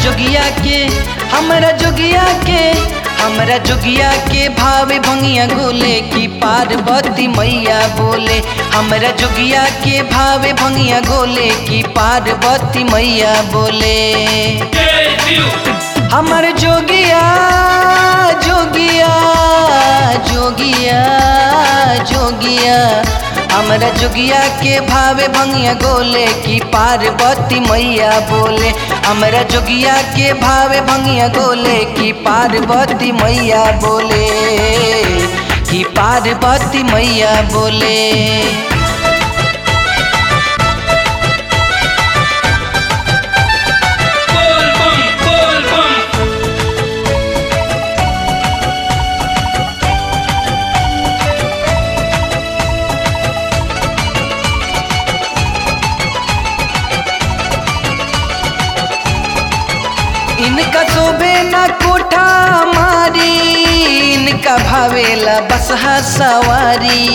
जोगिया के हमरा जोगिया के हमरा जोगिया के भावे भंगिया गोले की पार्वती मैया बोले हमरा जोगिया के भावे भंगिया गोले की पार्वती मैया बोले जय शिव हमर जोगिया जोगिया जोगिया जोगिया हमरा जोगिया के भावे भंगिया गोले की पार्वती मैया बोले हमरा जोगिया के भावे भंगिया गोले की पार्वती मैया बोले की पार्वती मैया बोले बोल बम बोल बम इनका शोभे न कोठा मारी इनका भावेला बसहा सवारी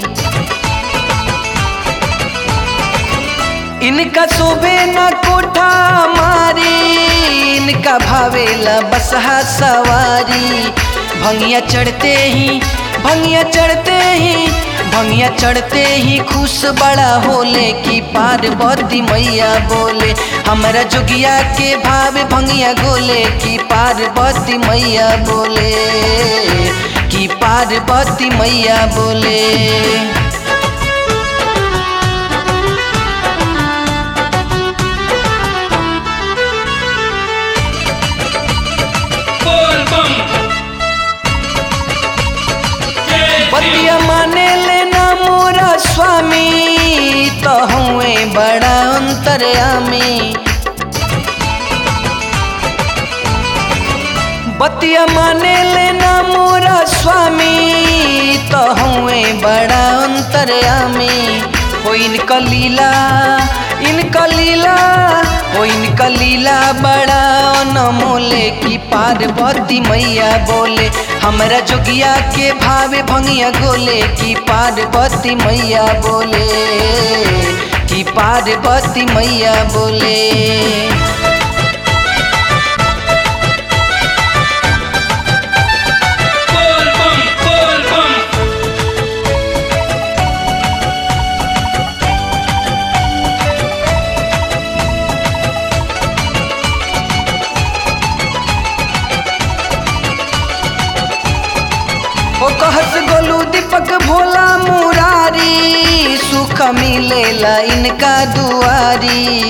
इनका शोभे न कोठा मारी इनका भावेला बसहा सवारी भंगिया चढ़ते ही भंगिया चढ़ते ही भंगिया चढ़ते ही खुश बड़ा होले की पार्वती मैया बोले हमरा जोगिया के भावे भंगिया गोले की पार्वती मैया बोले की पार्वती मैया बोले बोल बम जय शिव बतिया माने लेना मोरा स्वामी तो हुए बड़ा अंतर्यामी बतिया माने लेना मोरा स्वामी तो हुए बड़ा अंतर्यामी हो इनका लीला इनका लीला हो इनका लीला बड़ा अनमोले की पार्वती मैया बोले हमरा जोगिया के भावे भंगिया गोले की पार्वती मैया बोले की पार्वती मैया बोले बोल बम बोल बम ओ कहस गोलू दीपक भोला मुरारी सुख मिलेला इनका दुआरी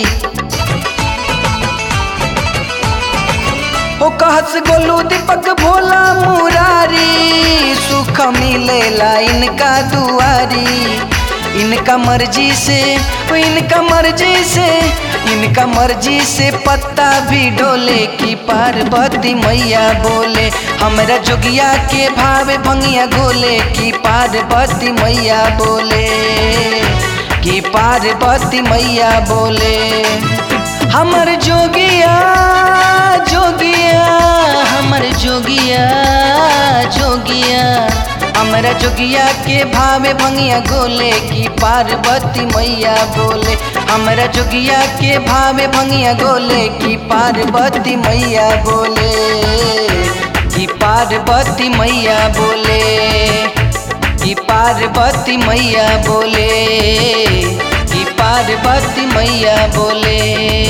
ओ कहस गोलू दीपक भोला मुरारी सुख मिलेला इनका दुआरी इनका मर्जी से ओ इनका मर्जी से इनका मर्जी से पत्ता भी डोले की पार्वती मैया बोले हमरा जोगिया के भावे भंगिया गोले की पार्वती मैया बोले की पार्वती मैया बोले हमर जोगिया जोगिया हमर जोगिया जोगिया हमरा जोगिया के भावे भंगिया गोले की पार्वती मैया बोले हमरा जोगिया के भावे भंगिया गोले की पार्वती मैया बोले की पार्वती मैया बोले की पार्वती मैया बोले की पार्वती मैया बोले